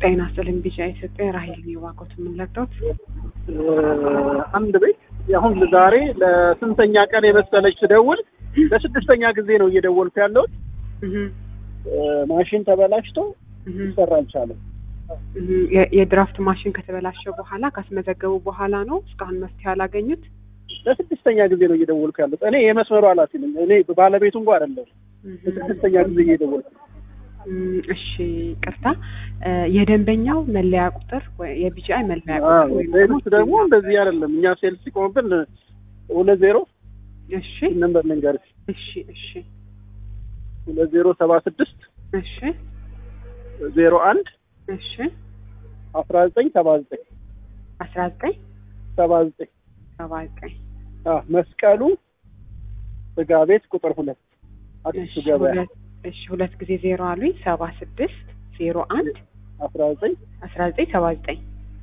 ጤና ይስጥልኝ ቢጫ ኢትዮጵያ ራሄል የዋቆት የምንለቅዶት አንድ ቤት አሁን ዛሬ ለስንተኛ ቀን የመሰለች ስደውል ለስድስተኛ ጊዜ ነው እየደወልኩ ያለሁት። ማሽን ተበላሽቶ ሊሰራ አልቻለም። የድራፍት ማሽን ከተበላሸ በኋላ ካስመዘገቡ በኋላ ነው እስካሁን መፍትሄ አላገኙት። ለስድስተኛ ጊዜ ነው እየደወልኩ ያለሁት። እኔ የመስመሩ ኃላፊ ነኝ። እኔ ባለቤቱ እንኳ አይደለም። ለስድስተኛ ጊዜ እየደወልኩ እሺ ቅርታ፣ የደንበኛው መለያ ቁጥር የቢጂአይ መለያ ቁጥር ወይም ደግሞ ሴልስ ደግሞ እንደዚህ አይደለም። እኛ ሴልስ ሲቆምብን ሁለት ዜሮ እሺ ነምበር ልንገርሽ እሺ እሺ ሁለት ዜሮ ሰባ ስድስት እሺ ዜሮ አንድ እሺ አስራ ዘጠኝ ሰባ ዘጠኝ አስራ ዘጠኝ ሰባ ዘጠኝ ሰባ ዘጠኝ መስቀሉ ስጋ ቤት ቁጥር ሁለት አዲሱ ገበያ ሁለት እሺ ሁለት ጊዜ ዜሮ አሉኝ ሰባ ስድስት ዜሮ አንድ አስራ ዘጠኝ አስራ ዘጠኝ ሰባ ዘጠኝ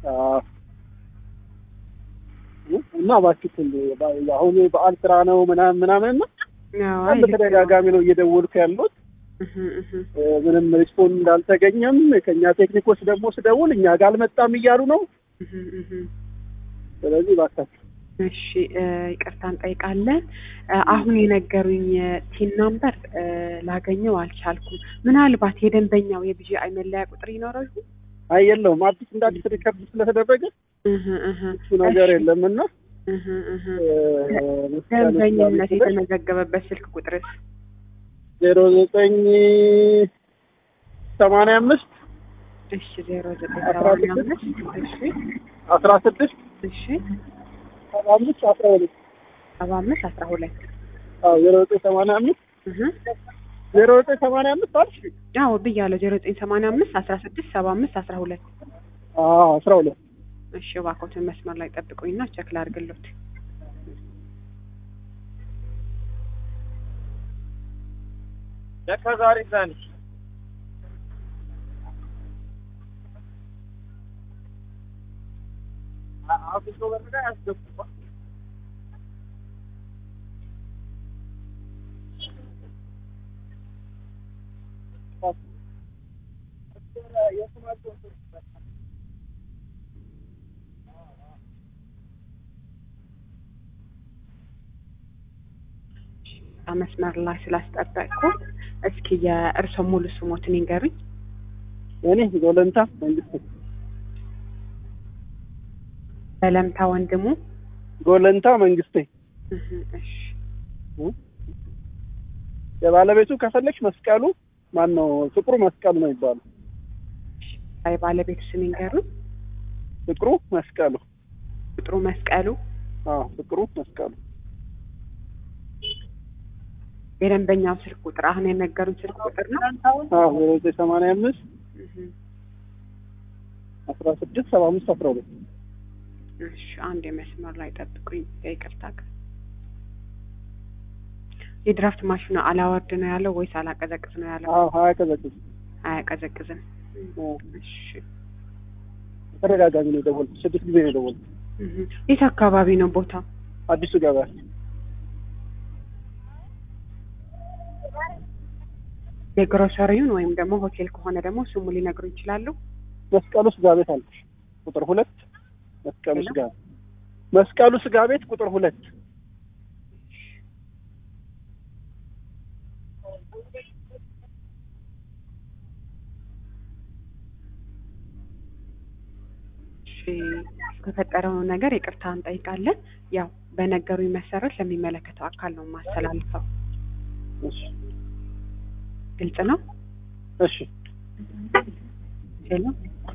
እና እባክሽን አሁን በዓል ስራ ነው ምናምን ምናምን እና በጣም በተደጋጋሚ ነው እየደወልኩ ያሉት። ምንም ሪስፖንድ እንዳልተገኘም ከእኛ ቴክኒኮች ደግሞ ስደውል እኛ ጋር አልመጣም እያሉ ነው። ስለዚህ እባካችሁ እሺ ይቅርታ እንጠይቃለን። አሁን የነገሩኝ ቲን ናምበር ላገኘው አልቻልኩም። ምናልባት የደንበኛው የቢጂአይ መለያ ቁጥር ይኖረው ይሆን? አይ የለውም። አዲስ እንደ አዲስ ሪከርድ ስለተደረገ እሱ ነገር የለም እና ደንበኝነት የተመዘገበበት ስልክ ቁጥርስ ዜሮ ዘጠኝ ሰማንያ አምስት እሺ ዜሮ ዘጠኝ ሰማንያ አምስት እሺ አስራ ስድስት እሺ ሰባ አምስት አስራ ሁለት ሰባ አምስት አስራ ሁለት ዜሮ ዘጠኝ ሰማንያ አምስት ዜሮ ዘጠኝ ሰማንያ አምስት አልሽ? አዎ ብያለሁ። ዜሮ ዘጠኝ ሰማንያ አምስት አስራ ስድስት ሰባ አምስት አስራ ሁለት አስራ ሁለት እሺ እባክዎትን መስመር ላይ ጠብቁኝና ቸክ ላድርግሎት። ለካ ዛሬ እዛ ነሽ። አፍሶ በርጋ ያስገቡ መስመር ላይ ስላስጠበቅኩ እስኪ የእርስዎ ሙሉ ስሞትን ይንገሩኝ። እኔ ጎለንታ መንግስቴ በለምታ ወንድሙ ጎለንታ መንግስቴ። እሺ የባለቤቱ ከፈለግሽ መስቀሉ ማን ነው? ፍቅሩ መስቀሉ ነው ይባሉ። የባለቤቱ ስም ይንገሩኝ። ፍቅሩ መስቀሉ። ቁጥሩ መስቀሉ። አዎ ፍቅሩ መስቀሉ። የደንበኛው ስልክ ቁጥር አሁን የነገሩን ስልክ ቁጥር ነው። አዎ ዜሮ ዘጠኝ ሰማንያ አምስት አስራ ስድስት ሰባ አምስት አስራ ሁለት እሺ አንድ የመስመር ላይ ጠብቁኝ። ይቅርታ የድራፍት ማሽኑ አላወርድ ነው ያለው ወይስ አላቀዘቅዝ ነው ያለው? አዎ አያቀዘቅዝም። አያቀዘቅዝም። እሺ ተደጋጋሚ ነው የደወልኩት። ስድስት ጊዜ ነው የደወልኩት። የት አካባቢ ነው ቦታ? አዲሱ ገበያ የግሮሰሪውን ወይም ደግሞ ሆቴል ከሆነ ደግሞ ስሙ ሊነግሩ ይችላሉ? መስቀሉ ስጋ ቤት አለች ቁጥር ሁለት መስቀሉ ስጋ መስቀሉ ስጋ ቤት ቁጥር ሁለት የተፈጠረው ነገር ይቅርታ እንጠይቃለን። ያው በነገሩኝ መሰረት ለሚመለከተው አካል ነው የማስተላልፈው። እሺ ግልጽ ነው። እሺ ሄሎ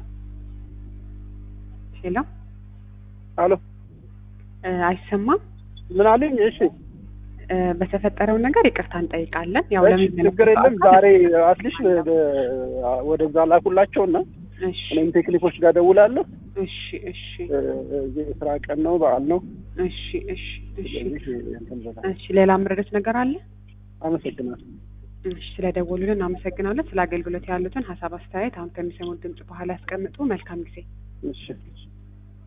ሄሎ፣ አሎ አይሰማም? ምን አለኝ? እሺ በተፈጠረው ነገር ይቅርታ እንጠይቃለን። ያው እሺ ችግር የለም። ዛሬ አትሊሽ ወደዛ ላኩላቸውና እሺ እኔም ቴክኒኮች ጋር ደውላለሁ። እሺ እሺ እዚህ የስራ ቀን ነው፣ በዓል ነው። እሺ እሺ እሺ ስለዚህ እንትን በላ እሺ። ሌላ ምረዶት ነገር አለ? አመሰግናለሁ። እሺ ስለደወሉልን አመሰግናለን። ስለ አገልግሎት ያሉትን ሀሳብ አስተያየት አሁን ከሚሰሙት ድምጽ በኋላ ያስቀምጡ። መልካም ጊዜ። እሺ